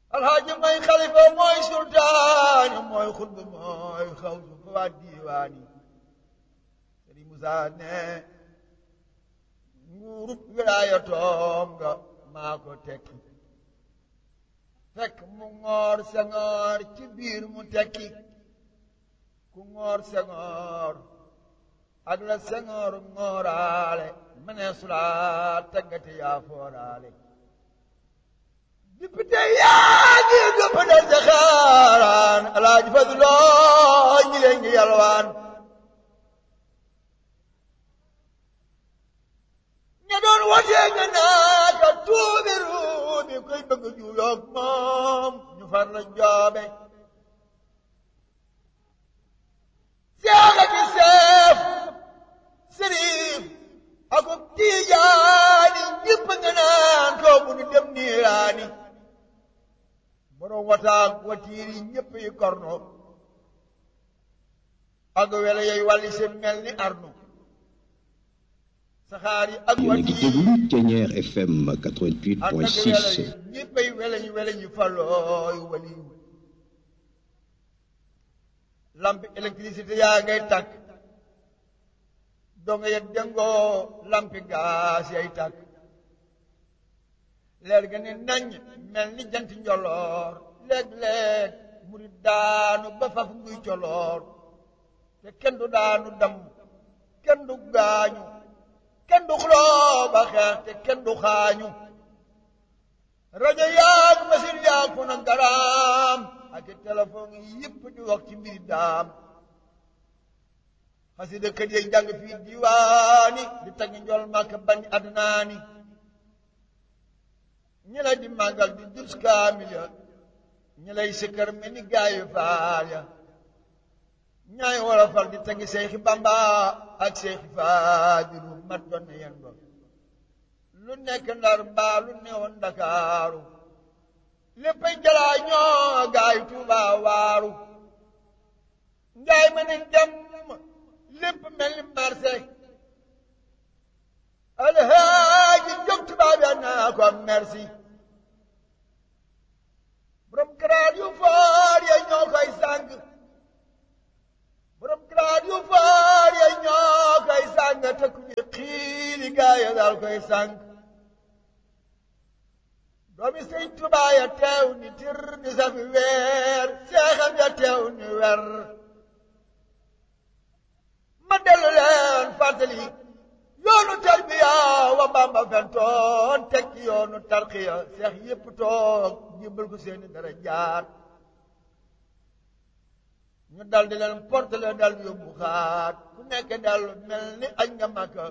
alxaaji mooy xalifa mooy sultaani mooy xutba mooy xawsu fa waa diiwaani sëriñ Musaa ne nguurub wilaayatoom nga maa ko tekki fekk mu ngoor sengoor ci biir mu tekki ku ngoor sengoor ak la sengoor ngooraale mënee sulaa teggate yaa fooraale député yaa ngi gëpp dal ca xaaraan alaaji Fadloo ñi leen ngi yalwaan ña doon watee nga naaka tuubi ruubi koy bëgg juuyoog moom ñu far la joobe seexa ki seef sëriif ako tiijaani ñëpp nga naan toogu nu dem niiraani borom wataak watiiri ñëpp yi korno ak wele yooyu wàlli seen mel ni arnu saxaar yi ak yéen a ngi déglu Thiéniere FM 88.6 ñëppay weleñ weleñ falooy waliw lampi électricité yaa ngay tàkk donga ya dengoo lampi gaas yay tàkk leer ga ne nañ mel ni jant njoloor léeg-léeg muri daanu ba faf nguy coloor te kenn du daanu dam kenn du gaañu kenn du xuloo ba xeex te kenn du xaañu rajo yaag machine yaag fu na garaam ak téléphone yëpp di wax ci mbiri daam xasida kët yi jàng fii diwaani di tagg njol màkk bañ adnaani ñi lay di màggal di dus kaamil ya ñi lay sikkar mel ni gaayu faal ya ñaay wolofal di tagg seexi bamba ak seexi faadilu mat doon na yen ba lu nekk ndar mbaa lu newoon ndakaaru léppay jalaa ñoo gaayu tuuba waaru njaay ma ne dem lépp mel ni marché alhaaji jóg tubaab ya naa ko merci borom karaat yu foor ya ñoo koy sàng borom karaat yu foor ya ñoo koy sàng te ku ñu xiili gaaya daal koy sàng doomi sëñ Tuubaa ya teew ni tir ni safi weer seexam ya teew ni wer ma dellu leen fàttali yoonu tarbiya wa Bamba fentoon tekki yoonu tarqiya seex yépp toog jébbal ko seeni dara jaar ñu dal di leen portele dal yóbbu xaat ku nekk dal mel ni añ nga Makka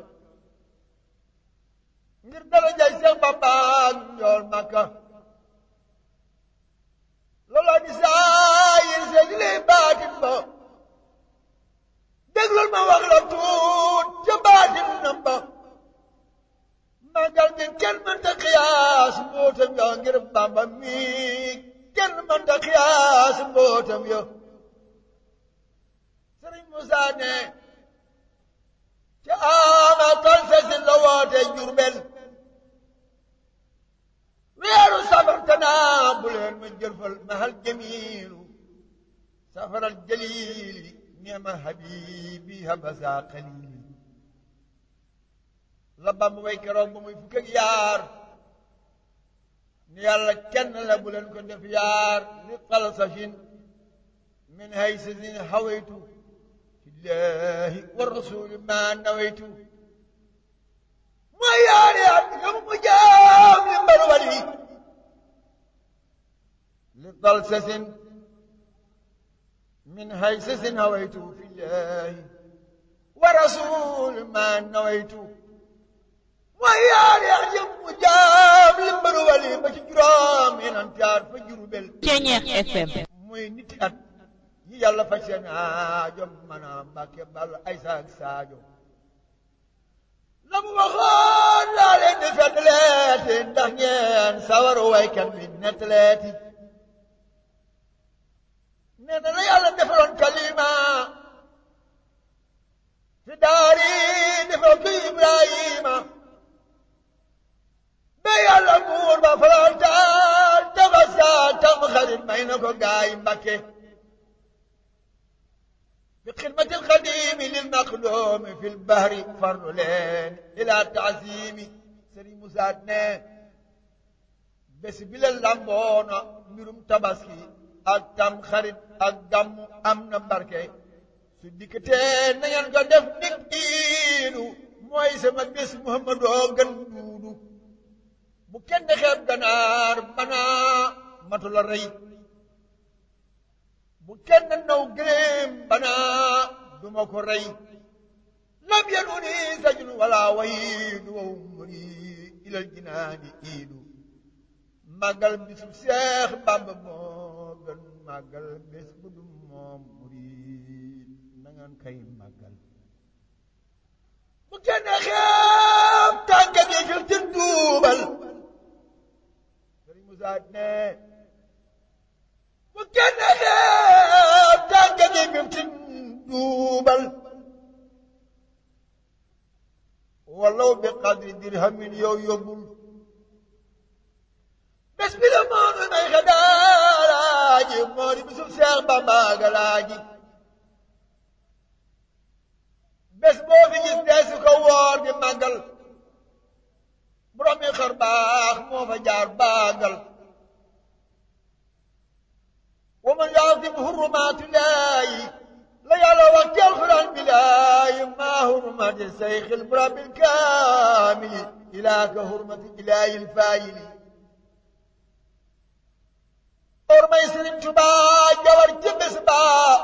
ngir dara jay seex Bamba ak njool Makka looloo di saayir seeg li baatin ba déglul ma wax la tuut ca baatin na ba magal gi kenn mënta xiyaas mbootam yo ngir Bamba mi kenn mënta xiyaas mbootam yo Sëriñ Musa ne ca ama tal sesin la woote Jurbel weeru safar tanaa bu leen ma jëlfal mahal jamiilu safaral jaliili neema habibi habasa xalili la Bamba way keroog ba muy fukk ak yaar ni yàlla kenn la bu leen ko def yaar li xalsafin min haysasin hawaytu fillahi wa rasuli ma nawaytu mooy yaari at nga mu jaam li mbar wali li xalsasin من هيسس هويت في الله ورسول ما نويت ويا يعجب مجاب لمبر ولي بجرام من انتار فجر بل Thiéniere FM muy nit at yi yàlla faj seen aajo mën a mbàkke bal ay saak saajo la mu waxoon laa leen di fettaleeti ndax ngeen sawaru waykat bi nettaleeti nee na la yàlla defaloon kalima fi daari defal ko Ibrahima ba yàlla buur ba farantaal dafa saa tax xarit may na ko gaay Mbakke bi xidmatil xadimi lil maqdoomi fil bahri farlu leen ila taasimi Sëriñ Musaa ne bés bi la lamboona mbirum tabaski ak tam xarit ak gàmmu am na barke su dikkatee na ngeen ko def nig iidu mooy sama bés Muhammadoo gën duudu bu kenn xeeb ganaar banaa matu la rey bu kenn naw gëléem banaa duma ko rey lam yanuni sajun wala wayidu wa umri ilal jinaani iidu màggal bisu Seex Bàmba moo gën màggal bés bu du moom murid na ngeen kay màggal bu kenn xeeb tànka gi fil tin duubal Sëriñ Musaa ne bu kenn xeeb tànka gi fil tin duubal walaw bi qadri dirhamin yow yóbbul bés bi la moonu may xadaalaaji moo di bisu Seex Bamba galaaji bés boo fi gis deesu ko woor di màggal borom yi xar baax moo fa jaar baagal wa man yaasim hurumaatillaahi la yàlla wax ci alxuraan bilaahi maa hurmati sayxil murabil kaamili ilaa ka hurmati ilaahil faayili or may Sëriñ Tuubaa jawar ci bés ba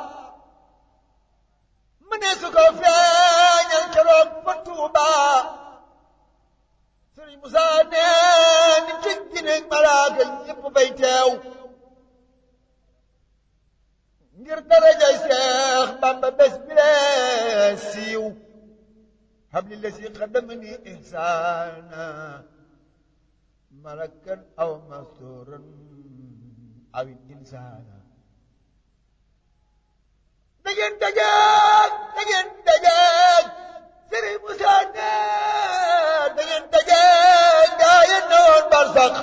mu ne su ko feeñal keroog fa Tuubaa Sëriñ Musaa nee ni tëggi ne malaaka ñépp fay teew ngir darajay Seex Bamba bés bi lee siiw habli la si xadamani ihsaana malakan aw masturan aw insaana da ngeen dajeeg da ngeen dajeeg Sëriñ Musaa ne da ngeen dajeeg gaa yi newoon barsax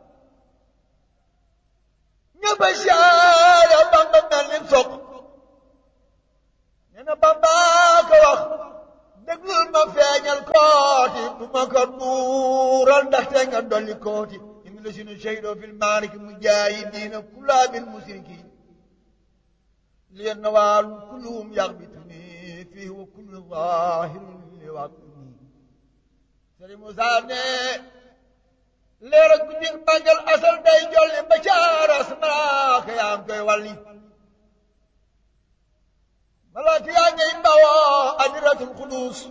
ñëpp a siyaare Bamba mel ni soq nee na Bamba ko wax déglul ma feeñal kooti du ma ko duural ndaxte nga dolli kooti inna lasina shahidoo fil maariki mujaahidiina kullaa bil musrikiin lian nawaalu kulluhum yaxbituni fii wa kullu zaahirin li waqtuni Sëriñ Musaa ne leer ak guddi màggal asal day jolli ba caaras malaaka yaa ngi koy walli malaaka yaa ngay bawoo adiratul xudus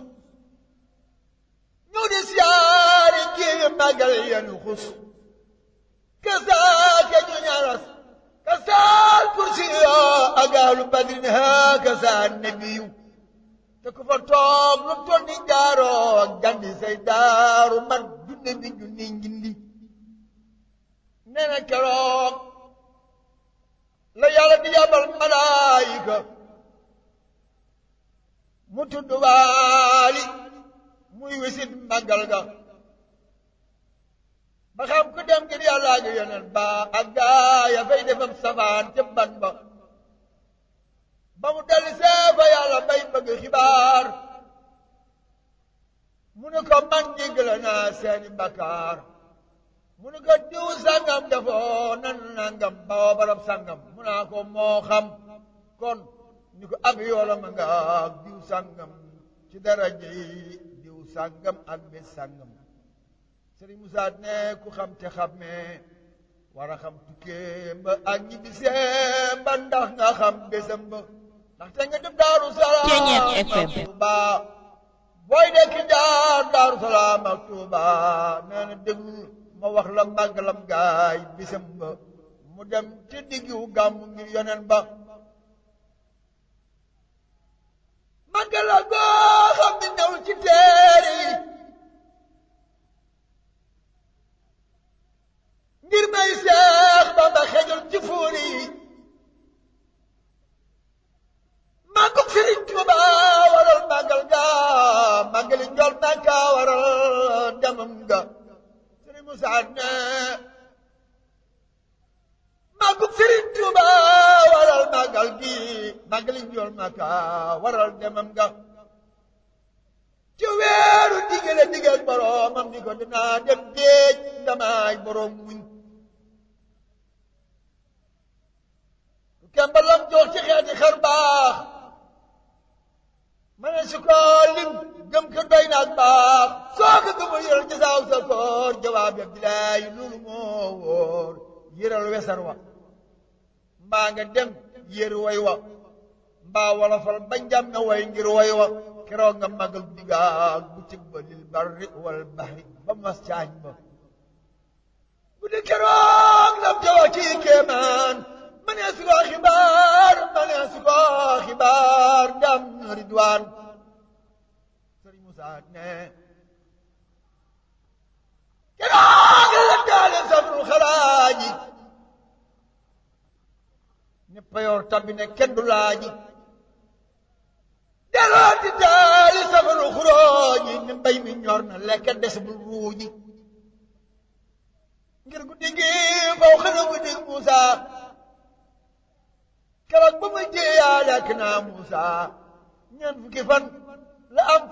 ñu di siyaari kii màggal yenu xus kasaake ñu ñaras kasaal kursi yoo agaalu badrin haa kasaan nebiyu te ku fa toog lu toll ni jaaroo gandi say daaru man junne bi junni njindi nee na keroog la yàlla di yabal malaayika mu tudd waali muy wisit màggal ga ba xam ku dem ngir yàlla ak yoneen ba ak gaaya fay defam safaan ca ban ba ba mu dellu see fa yàlla bay bëgg xibaar mu ne ko man jéggale naa seeni bakkaar mu ne ko diw sàngam defoo nan nangam bawoo barab sàngam mu naa ko moo xam kon ni ko ab yoola ma nga diw sàngam ci daraja yi diw sàngam ak bés sàngam Sëriñ Musaa ne ku xam te xammee war a xam tukkee ba ak ñibbisee ba ndax nga xam bésam ba ndaxte nga dem Daaru Salaam ak Tuuba booy dekk jaar Daaru Salaam ak Tuuba nee na déglu ma wax la màggalam gaay bésam ba mu dem ci diggu gàmmu ngir yonen ba màggala goo xam ne ñëw ci teeri ngir may seex Bamba xejul ci fuuri màggug Sëriñ Tuuba waral màggal ga màggali njol Makka waral demam ga Sëriñ Musaa ne màggug Sëriñ màggali njool maka waral demam nga ci weeru digale digal boroomam ni ko dinaa dem géej ndamaay boroom muñ kembalam jox ci xeeti xar baax ma ne su ko lim gëm ko doy naag baax soo ko gëmul yëral ci saaw sa koor jawaab ya bilaay loolu moo wóor yëral wesar wa mbaa nga dem yër way wa mbaa wala fal ba njam na way ngir way wa keroog nga magal diggaag bu cëg ba lil barri wal bahri ba mas caañ ba bu di keroog lam jawa ci kéemaan ma nee su ko xibaar ma nee su ko xibaar ndam ridwaan sëriñ Musaa ne keroog la daale safru xalaaji ne payoor tabbi ne kenn du laaji delloo di daali safaru xuróoji ne mbay mi ñor na lekk des bul ruuji ngir guddi gi faw xana guddi Muusa keroog ba ma jéeyaa lekk naa Muusa ñeent fukki fan la am